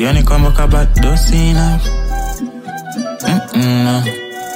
yani kwamba kabado sina Mm-mm, no.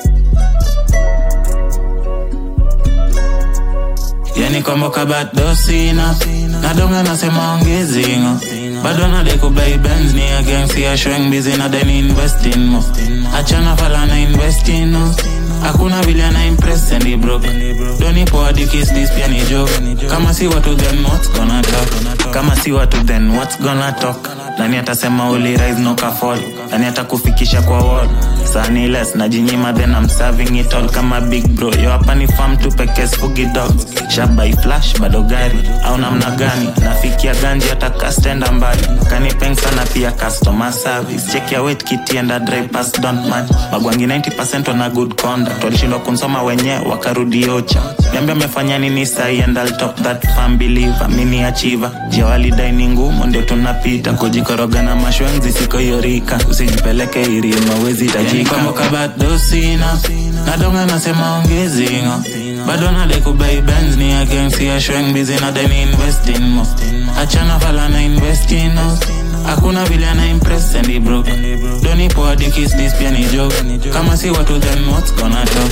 yani kwamba kabado sina nadonga nasema ongezingo bado nadai kubai benz ni against ya showing busy na deni investing mo achana fala na investing no hakuna vile ana impress and he broke doni poa dikis this pia ni joke kama si watu then what's gonna talk kama si watu then what's gonna talk nani atasema uli rise no ka fall nani atakufikisha kwa wall sani less najinyima then I'm serving it all kama big bro yo hapa ni farm tu pekee sfugi dogs shabai flash bado gari au namna gani nafikia ganji hata kastenda mbali kanipeng sana pia customer service check your weight kiti and a dry pass don't match magwangi 90% wana good conduct walishindwa kunsoma wenyewe wakarudi ocha niambia amefanya nini sahi and I'll top that fan believer mini achiever jia walidai ni ngumu ndio tunapita kujikoroga na mashwenzi siko yorika usijipeleke irima wezi tajika bado sina nadonga nasema ongezingo bado nadai kubai benz ni against ya showing busy na deni investing mo achana fala na investing no hakuna vile ana impress and he broke doni poa dikis this pia ni joke kama si watu then what's gonna talk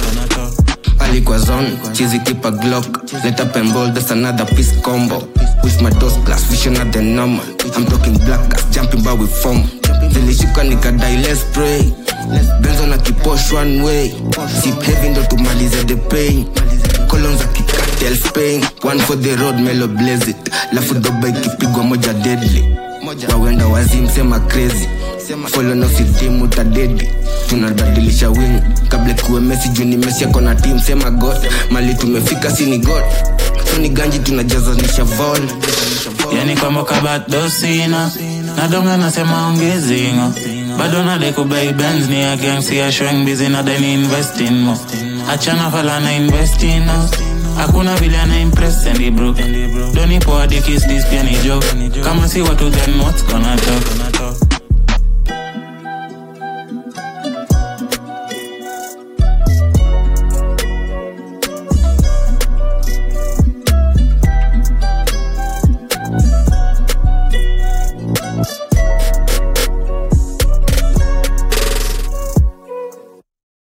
alikuwa zone chizi kipa glock let up and roll that's another piece combo with my dos plus vision at the normal i'm talking black gas jumping bar with form zilishuka nikadai let's pray benzo na kiposh one way sip heavy ndo tumalize the pain colon za kikatel spain one for the road melo blaze it lafu doba ikipigwa moja deadly wawenda wazim sema crazy folo na usitimu utadedi tunabadilisha wing kabla kuwe mesi juu ni mesi yako na tim sema god mali tumefika sini god soni ganji tunajazanisha vol yani kwamba kabado sina nadonga nasema ongezingo bado nadai kubai benz ni against ya showing busy na deni investing mo achana fala na investing no hakuna vile ana impress and he broke doni poa dikis this pia ni joke kama si watu then what's gonna talk